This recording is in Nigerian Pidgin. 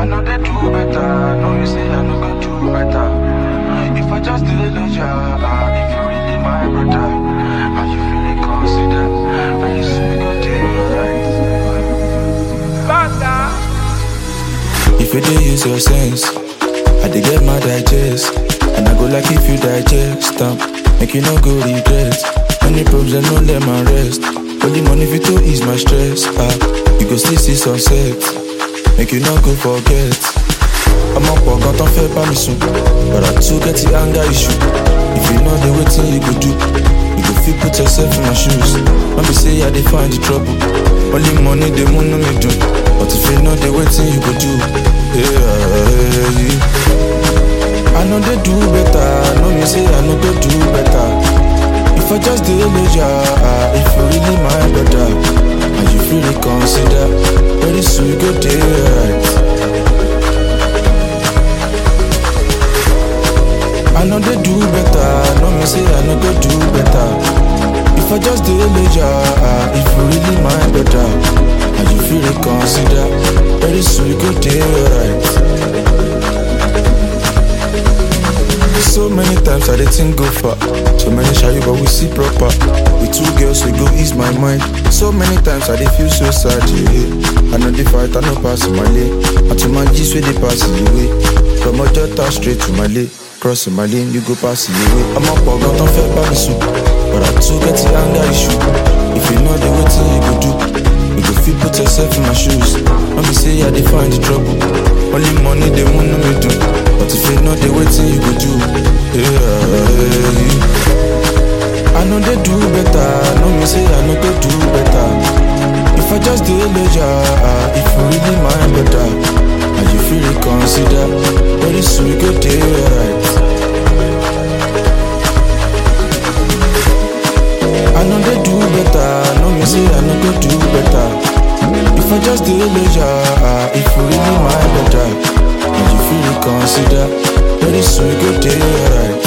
I know they do better. No, you say I know go do better. If I just did it, yeah, if you really my brother, and you really consider, very soon we go do right. If you dey use your sense, I dey get my digest. And I go like if you digest am, make you no go regret. Any problems, no let my rest. Only money fit to ease my stress. Ah, you go still see sunset, make you no go forget. I'm up for gun, fẹ́ bá mi sùn, but I too get the anger issue. If you know the wetin you go do, you go fit put yourself in my shoes. No be say I dey find the trouble, only money dey move me do. But if you know the wetin you go do, yeah. I know they do better, no me say I know go do better. If I just dey measure, if you really my brother, and you feel reconsider, very soon you go dey right. I know they do better, no me say I know go do better. If I just dey measure, if you really my brother, and you feel reconsider, very soon you go dey right. So many times I dey think go far. So many shy but we see proper. With two girls we go ease my mind. So many times I dey feel so sad. Yeah. I know the fight, I know pass my lane. And to my G's where they pass the way. From my daughter straight to my lane. Crossing my lane, you go pass the way. I'm up for gun, don't feel bad soup. But I too get the anger issue. If you know the way you go do, you go feel put yourself in my shoes. Let me say I dey find the trouble. Only money they want me do. But if you know the way you go do, yeah. I know they do better. No me say I know go do better. If I just dey leisure, if you really my brother, and you feel reconsider, very soon you go dey right. I know they do better. No me say I know go do better. If I just dey leisure, if you really my brother, and you feel reconsider, very soon you go dey right.